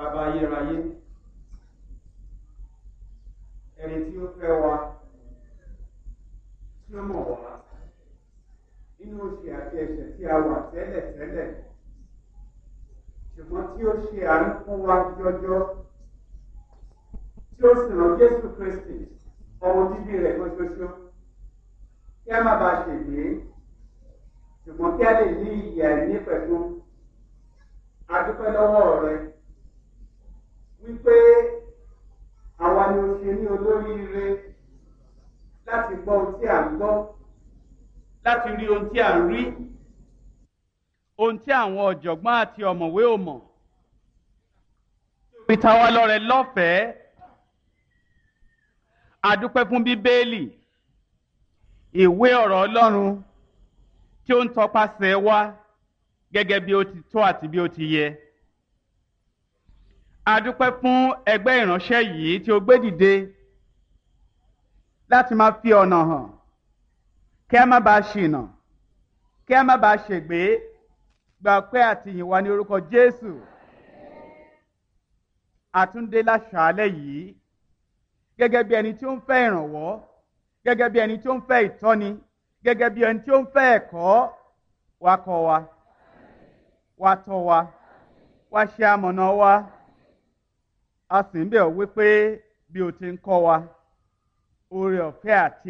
bàbá ayérayé ẹni tí ó fẹ́ wa tí ó mọ̀ wá nínú oṣù àti ẹ̀ṣẹ̀ tí a wà tẹ́lẹ̀ tẹ́lẹ̀ ṣùgbọ́n tí ó ṣe àánú fún wa jọjọ tí ó sì rán Jésù Kristi ọmọ bíbí rẹ̀ kan ṣoṣo kí a má bàa ṣègbè ṣùgbọ́n kí a lè ní ìyè àìní pẹ̀lú adúpẹ́ lọ́wọ́ rẹ wípé àwa ni o ṣe ní olóríire láti gbọ́ ohun tí à ń gbọ́ láti rí ohun tí à ń rí ohun tí àwọn ọ̀jọ̀gbọ́n àti ọ̀mọ̀wé ò mọ̀ fi ta wá lọ́rẹ lọ́fẹ̀ẹ́ adúpẹ́ fún bíbélì ìwé ọ̀rọ̀ Ọlọ́run tí ó ń tọpasẹ̀ wá gẹ́gẹ́ bí ó ti tọ́ àti bí ó ti yẹ. A dúpẹ́ fún ẹgbẹ́ ìránṣẹ́ yìí tí ó gbé dìde láti máa fi ọ̀nà hàn kí a má bàa ṣìnà kí a má bàa ṣègbé gba pé àtìyìn wa ní orúkọ Jésù. Àtúndé láṣàálẹ̀ yìí gẹ́gẹ́ bí ẹni tí ó ń fẹ́ ìrànwọ́ gẹ́gẹ́ bí ẹni tí ó ń fẹ́ ìtọ́ni gẹ́gẹ́ bí ẹni tí ó ń fẹ́ ẹ̀kọ́ wa kọ́ wa wá tọ́ wa wá ṣe amọ̀nà wa a sì ń bẹ̀ ọ́ wípé bí o ti ń kọ́ wa oore ọ̀fẹ́ àti